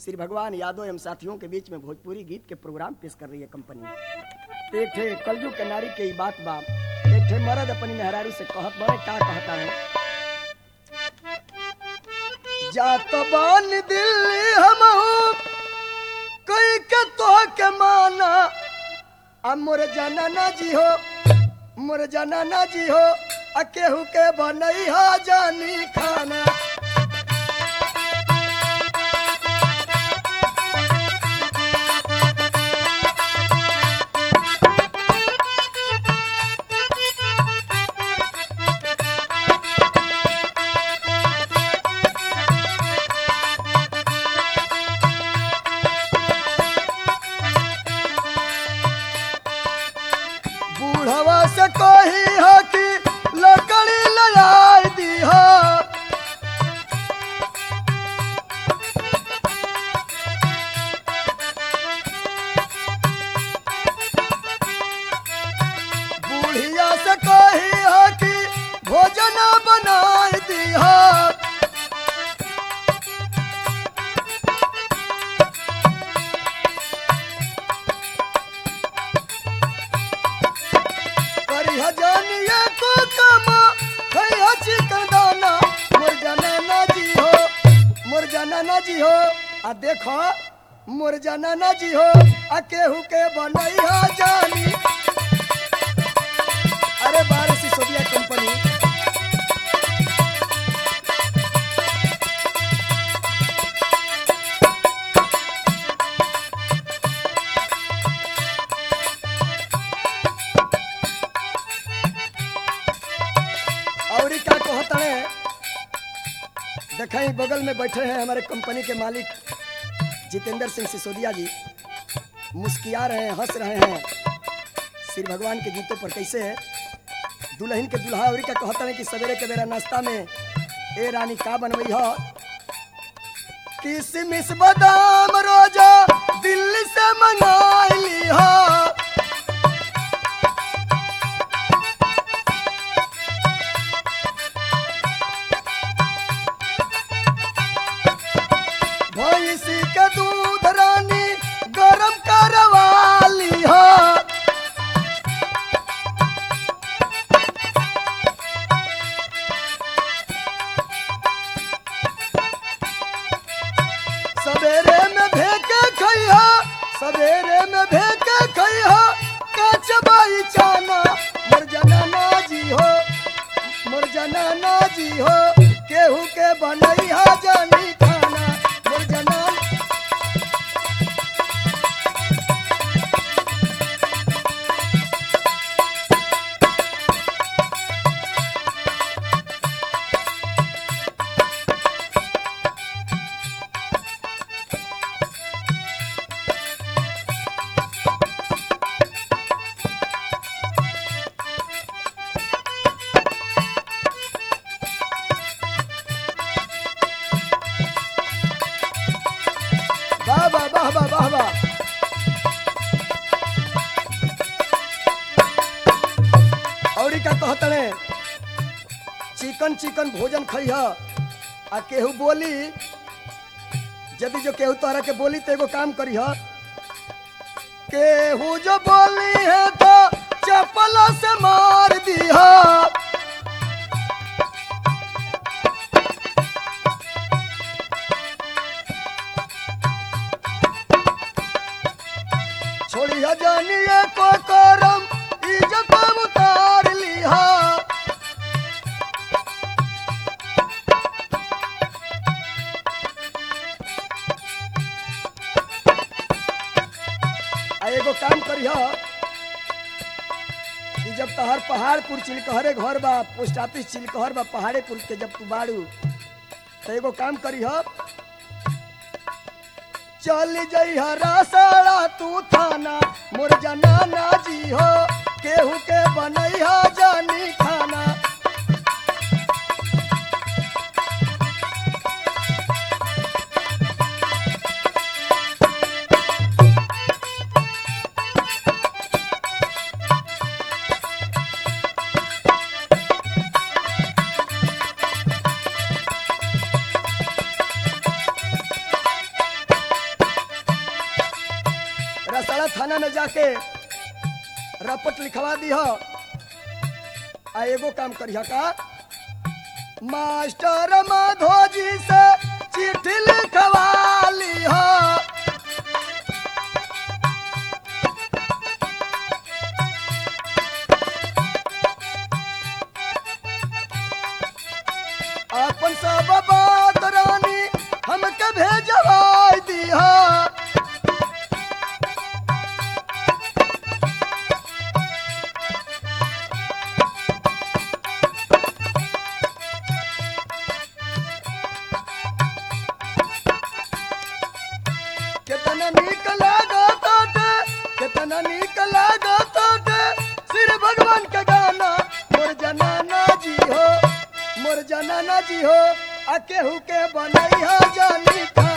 श्री भगवान यादव एवं साथियों के बीच में भोजपुरी गीत के प्रोग्राम पेश कर रही है कंपनी एक ठे कलयुग के नारी के ई बात बा एक ठे मर्द अपनी मेहरारू से कहत बड़े का कहता है जात बान दिल्ली हम कई के तो के माना अब मोर जनाना जी हो मोर जनाना जी हो आ केहू के बनई हो जानी खाना बूढ़वा से कही हो कि लकड़ी लगाई दी हो बूढ़िया से कही हो कि भोजन बनाई दी हो करिया जानिए को कमा खैया चिकन दाना मोर जनाना जी हो मोर जनाना जी हो आ देखो मोर जनाना जी हो आ केहू के बनई हो जानी अरे बारह सिसोदिया कंपनी और ई का कहता है देखें बगल में बैठे हैं हमारे कंपनी के मालिक जितेंद्र सिंह सिसोदिया जी मुस्किया रहे हैं हंस रहे हैं श्री भगवान के गीतों पर कैसे है दुल्हन के दुल्हा और ई का कहता है कि सवेरे के बेरा नाश्ता में ए रानी का बनवई हो किसमिस बादाम रोजा दिल्ली से मंगाई ली हो भैंसी के दूध रानी गरम करवाली हो सवेरे में भेके खइहा सवेरे में भेके खइहा काच बाई चाना मोर जनाना जी हो मोर जनाना जी हो केहू के बनैहा जानी खाना मोर जनाना वाह वाह वाह वाह वाह वाह और ई का कहतने चिकन चिकन भोजन खइह आ केहू बोली यदि जो केहू तोहरा के बोली तो एगो काम करिह केहू जो बोली है तो चपल से मार दीह छोड़िया जानिए को करम इज्जत उतार लिहा आ एगो काम करिह कि जब तहर पहाड़पुर चिलकहरे घर बा पोस्ट ऑफिस चिलकहर बा पहाड़ेपुर के जब तू बाड़ू तो एगो काम करिह चल जइहा रासड़ा तू थाना मोर जनाना जी हो केहू के बनैहा जानी खाना नया थाना में जाके रपट लिखवा दी हो आ एगो काम करिह का मास्टर माधोजी से चिट्ठी लिखवा ली हो अपन सब बात रानी हमके भेजवा दिहा कितना नीक लागत बाटे, कितना नीक लागत बाटे, श्री भगवान के गाना मोर जनाना जी हो मोर जनाना जी हो आ केहू के बनैहा जानी था